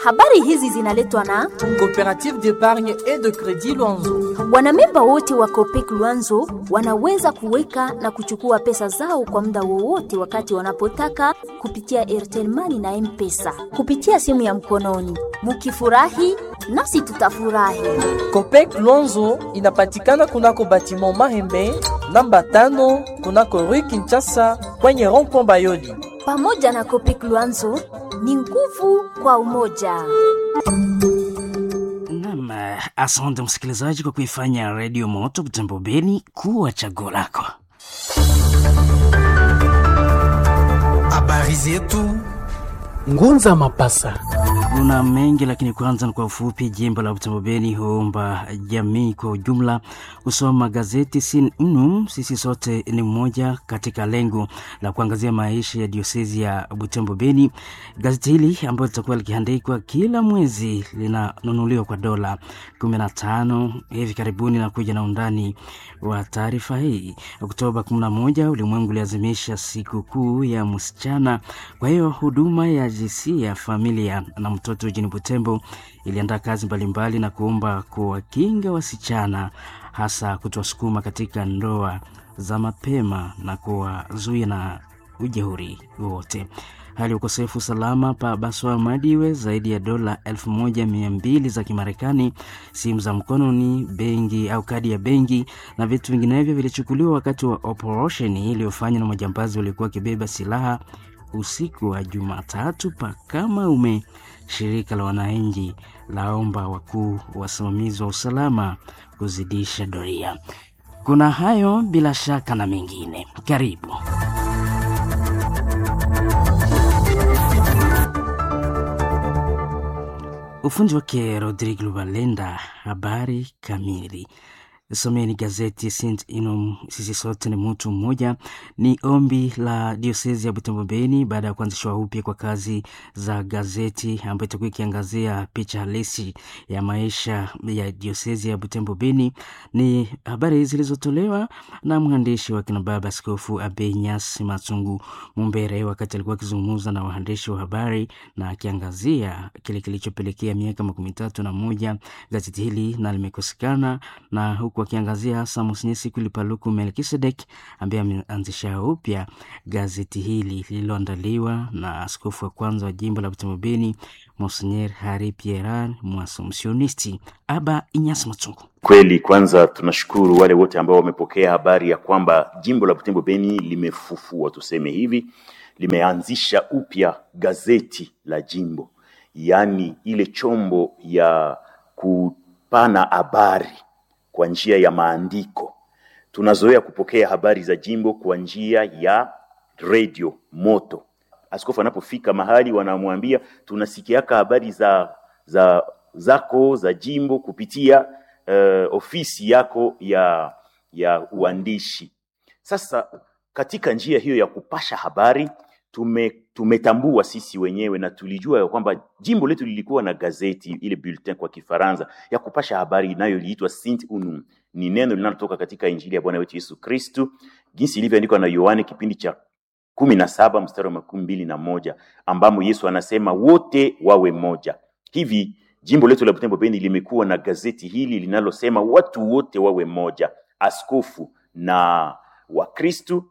Habari hizi zinaletwa na Coopérative d'épargne et de crédit Luanzo. wanamemba wote wa Copec Luanzo wanaweza kuweka na kuchukua pesa zao kwa muda wowote wakati wanapotaka kupitia Airtel Money na M-Pesa kupitia simu ya mkononi. Mukifurahi nasi tutafurahi. Copec Luanzo inapatikana kunako batiment Mahembe namba tano kunako Rue Kinshasa kwenye rond-point Bayoli. Pamoja na Copec Luanzo ni nguvu kwa umoja. Naam, asante msikilizaji kwa kuifanya redio moto Butembo Beni kuwa chaguo lako. Habari zetu Ngunza Mapasa. Kuna mengi lakini kwanza ni kwa ufupi. Jimbo la Butembo Beni huomba jamii kwa ujumla kusoma gazeti Sin Unum, sisi sote ni mmoja, katika lengo la kuangazia maisha ya diosezi ya Butembo Beni. Gazeti hili ambayo litakuwa likiandikwa kila mwezi linanunuliwa kwa dola 15. Hivi karibuni na kuja na undani wa taarifa hii. Oktoba 11 ulimwengu uliazimisha siku kuu ya msichana. Kwa hiyo huduma ya jinsia, familia na mtoto jijini Butembo iliandaa kazi mbalimbali na kuomba kuwakinga wasichana, hasa kutowasukuma katika ndoa za mapema na kuwazuia na ujeuri wote. Hali ya ukosefu usalama pa Baswa Madiwe, zaidi ya dola 1200 za Kimarekani, simu za mkononi, benki au kadi ya benki na vitu vinginevyo vilichukuliwa wakati wa operesheni iliyofanywa na majambazi waliokuwa wakibeba silaha usiku wa Jumatatu pakama ume. Shirika la wananchi laomba wakuu wasimamizi wa usalama kuzidisha doria. Kuna hayo bila shaka na mengine, karibu. Ufundi wake Rodrigue Lubalenda. Habari kamili Someni gazeti St Inum, sisi sote ni mtu mmoja. Ni ombi la diosezi ya Butembo Beni baada ya kuanzishwa upya kwa kazi za gazeti ambayo itakuwa ikiangazia picha halisi ya maisha ya diosezi ya Butembo Beni. Ni habari zilizotolewa na mwandishi wa kina baba Askofu Abenyas Matungu Mumbere wakati alikuwa akizungumza na waandishi wa habari na akiangazia kile kilichopelekea miaka makumi tatu na moja gazeti hili na limekosekana na huku akiangazia hasa Monsinyeri Sikuli Paluku Melkisedek ambaye ameanzisha upya gazeti hili lililoandaliwa na askofu wa kwanza wa jimbo la Butembo Beni Monsinyeri Hari Pieran Mwasompsionisti Aba Inyas Matungu. Kweli, kwanza tunashukuru wale wote ambao wamepokea habari ya kwamba jimbo la Butembo Beni limefufua, tuseme hivi, limeanzisha upya gazeti la jimbo, yaani ile chombo ya kupana habari kwa njia ya maandiko. Tunazoea kupokea habari za jimbo kwa njia ya redio moto. Askofu anapofika mahali wanamwambia tunasikiaka habari za, za zako za jimbo kupitia uh, ofisi yako ya ya uandishi. Sasa katika njia hiyo ya kupasha habari tume, tumetambua sisi wenyewe na tulijua ya kwamba jimbo letu lilikuwa na gazeti ile bulletin kwa Kifaransa ya kupasha habari inayoliitwa Saint Unum. Ni neno linalotoka katika Injili ya Bwana wetu Yesu Kristu jinsi ilivyoandikwa na Yohane kipindi cha kumi na saba mstari wa makumi mbili na moja ambamo Yesu anasema wote wawe moja. Hivi jimbo letu la Butembo Beni limekuwa na gazeti hili linalosema watu wote wawe moja, askofu na Wakristu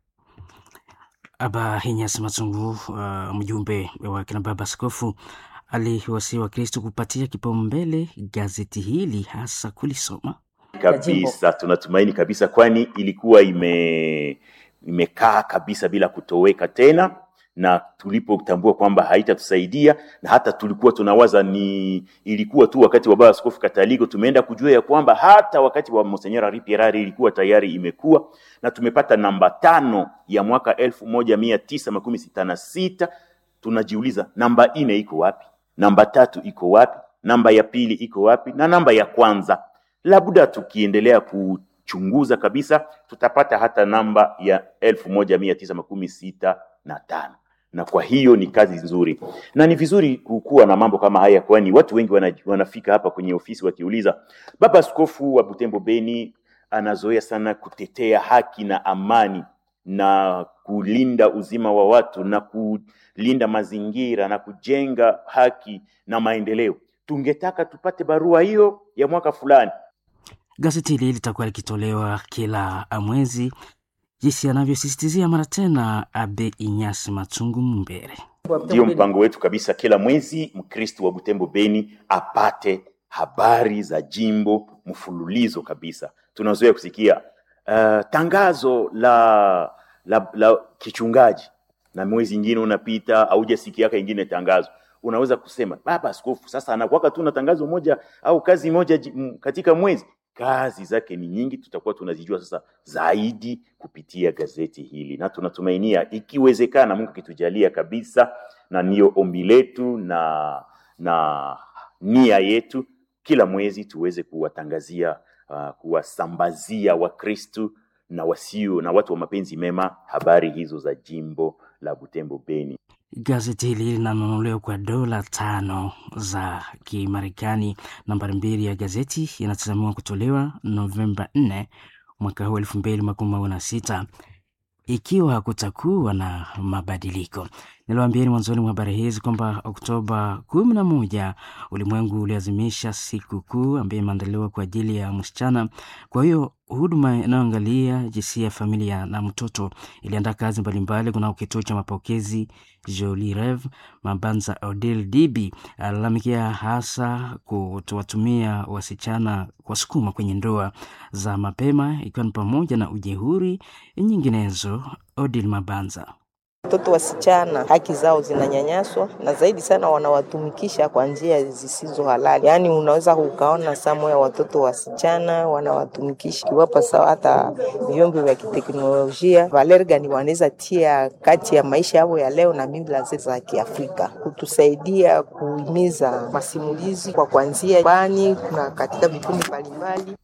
Aba Hinyas Matungu, uh, mjumbe wa kina baba askofu aliwasii wa Kristo kupatia kipaumbele gazeti hili hasa kulisoma kabisa. Tunatumaini kabisa, kwani ilikuwa ime imekaa kabisa bila kutoweka tena, na tulipotambua kwamba haitatusaidia na hata tulikuwa tunawaza ni ilikuwa tu wakati wa baba askofu Kataliko, tumeenda kujua ya kwamba hata wakati wa Monseigneur Henri Pierre ilikuwa tayari imekuwa na tumepata namba tano ya mwaka elfu moja mia tisa makumi sita na sita. Tunajiuliza namba nne iko wapi? Namba tatu iko wapi? Namba ya pili iko wapi? na namba ya kwanza labda tukiendelea kuchunguza kabisa tutapata hata namba ya elfu moja mia tisa makumi sita na tano na kwa hiyo ni kazi nzuri na ni vizuri kukuwa na mambo kama haya, kwani watu wengi wana, wanafika hapa kwenye ofisi wakiuliza, baba askofu wa Butembo Beni anazoea sana kutetea haki na amani na kulinda uzima wa watu na kulinda mazingira na kujenga haki na maendeleo. Tungetaka tupate barua hiyo ya mwaka fulani. Gazeti hili litakuwa likitolewa kila mwezi, jinsi anavyosisitizia mara tena Abe Inyasi Matungu Mbere. Ndiyo mpango wetu kabisa, kila mwezi Mkristo wa Butembo Beni apate habari za jimbo mfululizo kabisa. Tunazoea kusikia uh, tangazo la, la, la kichungaji na mwezi ingine unapita haujasikiaka ingine tangazo unaweza kusema baba askofu sasa anakuwaka tu na tangazo moja au kazi moja ji- m- katika mwezi kazi zake ni nyingi tutakuwa tunazijua sasa zaidi kupitia gazeti hili na tunatumainia ikiwezekana mungu akitujalia kabisa na niyo ombi letu na na nia yetu kila mwezi tuweze kuwatangazia uh, kuwasambazia wakristu na wasio na watu wa mapenzi mema habari hizo za jimbo la butembo beni Gazeti hili linanunuliwa kwa dola tano za Kimarekani. Nambari mbili ya gazeti inatazamiwa kutolewa Novemba 4 mwaka huu elfu mbili makumi mawili na sita ikiwa kutakuwa na mabadiliko. Niliwaambieni mwanzoni mwa habari hizi kwamba Oktoba kumi na moja ulimwengu uliazimisha siku kuu ambayo imeandaliwa kwa ajili ya msichana. Kwa hiyo huduma inayoangalia jinsia ya familia na mtoto iliandaa kazi mbalimbali kunao kituo cha mapokezi Jolie Rev. Mabanza Odil Dibi alalamikia hasa kutowatumia wasichana wasukuma kwenye ndoa za mapema ikiwa ni pamoja na ujehuri nyinginezo. Odil Mabanza Watoto wasichana haki zao zinanyanyaswa na zaidi sana wanawatumikisha kwa njia zisizo halali. Yaani unaweza ukaona samu ya watoto wasichana wanawatumikisha kiwapa sawa, hata vyombo vya kiteknolojia valeri gani wanaweza tia kati ya maisha yao ya leo na mila zetu za Kiafrika, kutusaidia kuhimiza masimulizi kwa kuanzia bani kuna katika vikundi mbalimbali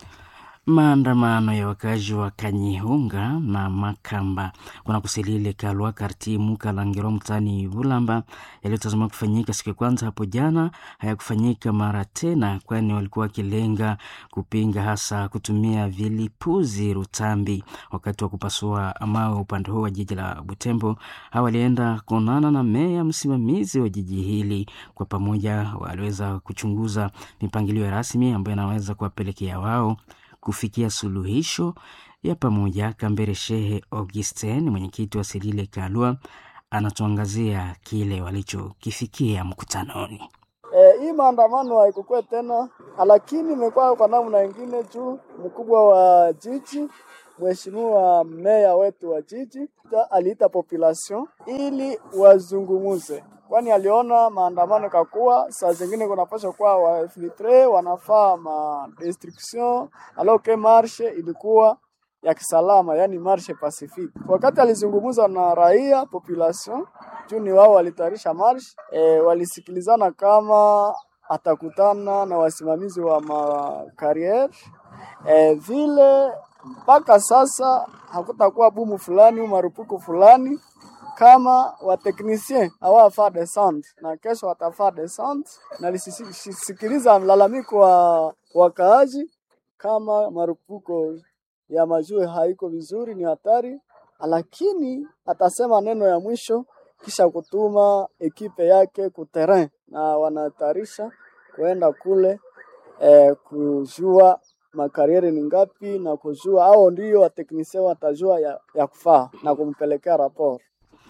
Maandamano ya wakazi wa Kanyihunga na Makamba kuna kusilile Kalwa karti Mukalangiro mtaani Bulamba yaliyotazamiwa kufanyika siku ya kwanza hapo jana hayakufanyika mara tena, kwani walikuwa wakilenga kupinga hasa kutumia vilipuzi rutambi wakati wa kupasua mawe upande huo wa jiji la Butembo. Hawa walienda kuonana na meya msimamizi wa jiji hili. Kwa pamoja waliweza kuchunguza mipangilio rasmi ambayo inaweza kuwapelekea wao kufikia suluhisho ya pamoja. Kambere Shehe Augustin, mwenyekiti wa Selile Kalua, anatuangazia kile walichokifikia mkutanoni. E, hii maandamano haikukuwa tena, lakini imekuwa kwa namna ingine tu. Mkubwa wa jiji, mheshimiwa meya wetu wa jiji ta- aliita population ili wazungumuze, kwani aliona maandamano kakuwa saa zingine kunapaswa kuwa wafiltre wanafaa ma destruction alors que marche ilikuwa ya kisalama, yani marche pacifique. Wakati alizungumza na raia population, juu ni wao walitayarisha march e, walisikilizana kama atakutana na wasimamizi wa makariere e, vile mpaka sasa hakutakuwa bumu fulani marupuku fulani kama wateknisien hawafaa descente na kesho watafaa descente, na lisisikiliza mlalamiko wa wakaaji kama marupuko ya majue haiko vizuri, ni hatari, lakini atasema neno ya mwisho kisha kutuma ekipe yake kuterrain na wanatayarisha kuenda kule eh, kujua makariere ni ngapi na kujua au ndio wateknisia watajua ya, ya kufaa na kumpelekea raporo.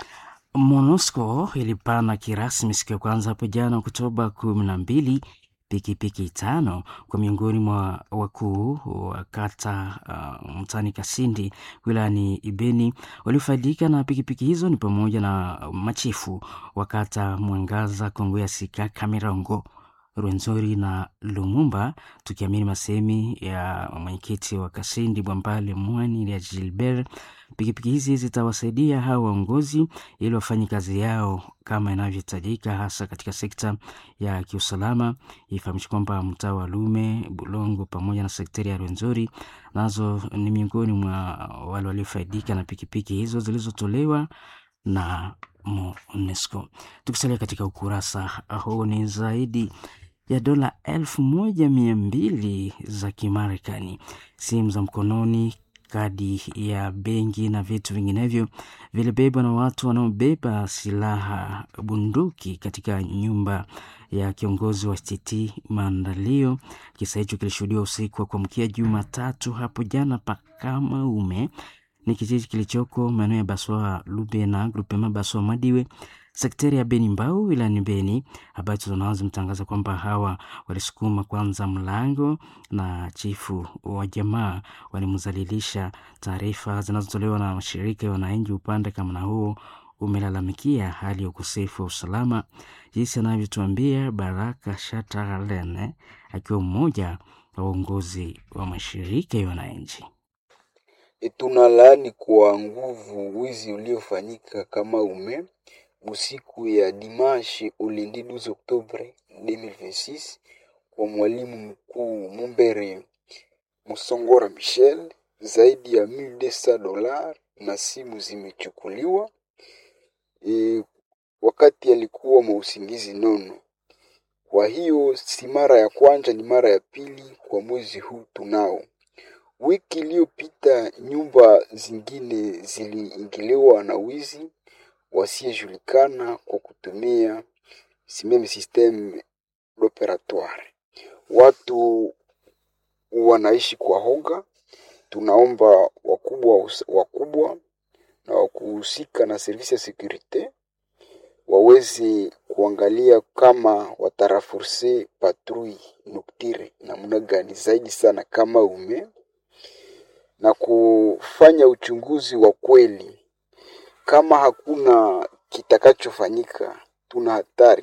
MONUSCO ilipana kirasmi siku ya kwanza hapo jana Oktoba kumi na mbili pikipiki tano kwa miongoni mwa wakuu wa kata uh, mtani Kasindi wilayani Ibeni. Waliofaidika na pikipiki hizo ni pamoja na machifu wa kata Mwangaza, Kongo ya Sika, Kamirongo, Rwenzori na Lumumba, tukiamini masemi ya mwenyekiti wa Kasindi Bwambale Mwani ya Gilbert. Pikipiki hizi zitawasaidia hawa waongozi ili wafanye kazi yao kama inavyohitajika, hasa katika sekta ya kiusalama. Ifahamishe kwamba mtaa wa Lume, Bulongo pamoja na sekteri ya Rwenzori nazo ni miongoni mwa wale waliofaidika na pikipiki hizo zilizotolewa na MONUSCO. Tukisalia katika ukurasa huu, ni zaidi ya dola elfu moja mia mbili za Kimarekani, simu za mkononi kadi ya benki na vitu vinginevyo vilibebwa na watu wanaobeba silaha bunduki katika nyumba ya kiongozi wa TT Maandalio. Kisa hicho kilishuhudiwa usiku wa kuamkia Jumatatu hapo jana Pakamaume, ni kijiji kilichoko maeneo ya Baswa Lubena, grupema Baswa Madiwe, sekteri ya Beni Mbau wilayani Beni. Habari tunaanza mtangaza kwamba hawa walisukuma kwanza mlango na chifu wa jamaa walimzalilisha. Taarifa zinazotolewa na mashirika ya wananchi upande kama na huo umelalamikia hali ya ukosefu wa usalama, jinsi anavyotuambia Baraka Shataralene akiwa mmoja wa uongozi wa mashirika ya wananchi. Tunalaani kwa nguvu wizi uliofanyika kama ume usiku ya dimanche ulendi 12 Oktobre 2026 kwa mwalimu mkuu Mumbere Musongora Michel, zaidi ya 1200 dola na simu zimechukuliwa e, wakati alikuwa mausingizi nono. Kwa hiyo si mara ya kwanza, ni mara ya pili kwa mwezi huu tunao Wiki iliyopita nyumba zingine ziliingiliwa na wizi wasiyejulikana kwa kutumia simeme systeme operatoire. Watu wanaishi kwa hoga. Tunaomba wakubwa wakubwa na wakuhusika na servisi ya sekurite waweze kuangalia kama watarafurse patrui noktire namna gani zaidi sana kama ume na kufanya uchunguzi wa kweli. Kama hakuna kitakachofanyika, tuna hatari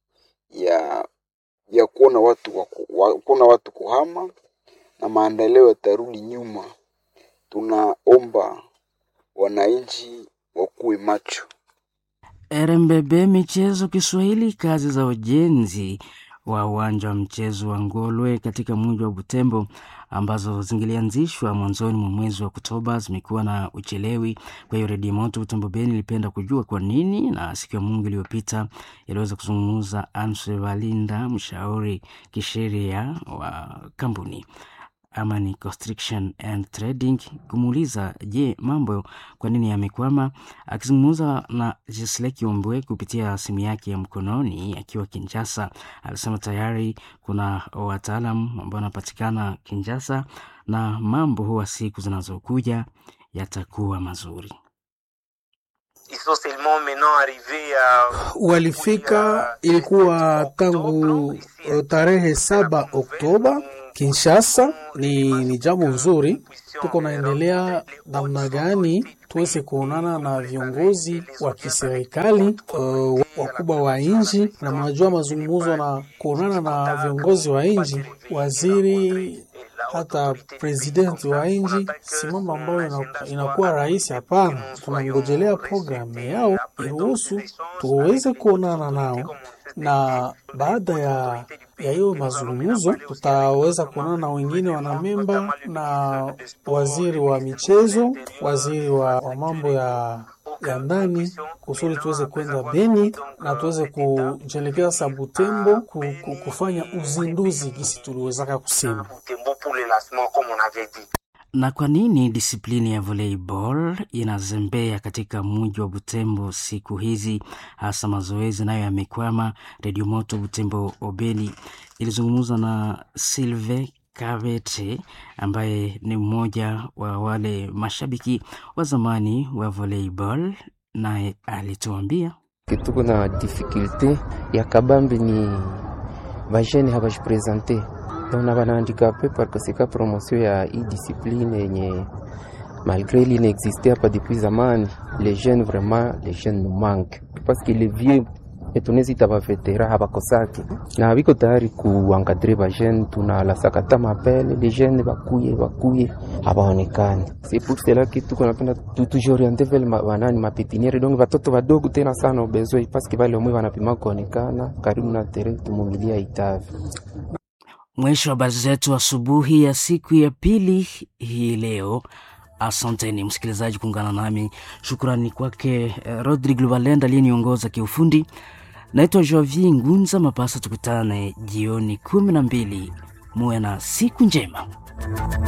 ya ya kuona watu waku, wa, kuona watu kuhama na maendeleo yatarudi nyuma. Tunaomba wananchi wakuwe macho. RMBB Michezo Kiswahili, kazi za ujenzi wa uwanja wa mchezo wa Ngolwe katika mji wa Butembo ambazo zingilianzishwa mwanzoni mwa mwezi wa Oktoba zimekuwa na uchelewi. Kwa hiyo Redio Moto Butembo Beni ilipenda kujua kwa nini, na siku ya Mungu iliyopita iliweza kuzungumza Anse Valinda, mshauri kisheria wa kampuni Amani Construction and Trading kumuuliza je, mambo kwa nini yamekwama. Akizungumza na Jesle Kiombwe kupitia simu yake ya mkononi akiwa Kinshasa, alisema tayari kuna wataalam ambao wanapatikana Kinshasa na mambo huwa siku zinazokuja yatakuwa mazuri. Walifika ilikuwa tangu tarehe saba Oktoba Kinshasa. Ni, ni jambo nzuri. Tuko naendelea namna gani tuweze kuonana na viongozi wa kiserikali uh, wakubwa wa nchi, na mnajua mazungumzo na kuonana na viongozi wa nchi, waziri hata presidenti wa nchi, si mambo ambayo inakuwa rahisi. Hapana, tunangojelea programu yao iruhusu tuweze kuonana nao, na baada ya ya hiyo mazungumzo tutaweza kuonana na wengine wanamemba na waziri wa michezo, waziri wa, wa mambo ya ya ndani kusudi tuweze kwenda Beni na tuweze kujelekea sa Butembo ku, ku, kufanya uzinduzi gisi tuliwezaka kusema. Na kwa nini disiplini ya volleyball inazembea katika mji wa Butembo siku hizi, hasa mazoezi nayo yamekwama? Redio Moto Butembo Obeli ilizungumza na Silve Kavete ambaye ni mmoja wa wale mashabiki wa zamani wa volleyball, naye alituambia tuko na dificulte ya kabambi ni bajene habajipresente na banahandikape parkasika promotion ya hii discipline yenye malgré il inexiste hapa depuis zamani les jeunes vraiment les jeunes nous manquent parce que les vieux etunezita bavetera habakosaki na habiko tayari kuankadre bajene tunalasakata mapele les jeunes bakuye bakuye habaonekani c'est pour cela que tuko napenda tutujioriente vele banani mapepiniere donc batoto badogo tena sana ubezoi parce que bale omwe banapima kuonekana karibu na tere tumumilia itavi Mwisho wa habari zetu asubuhi ya siku ya pili hii leo. Asanteni msikilizaji kuungana nami. Shukrani kwake eh, Rodrigue Luvalenda aliyeniongoza kiufundi. Naitwa Joavi Ngunza Mapasa. Tukutane jioni kumi na mbili. Muwe na siku njema.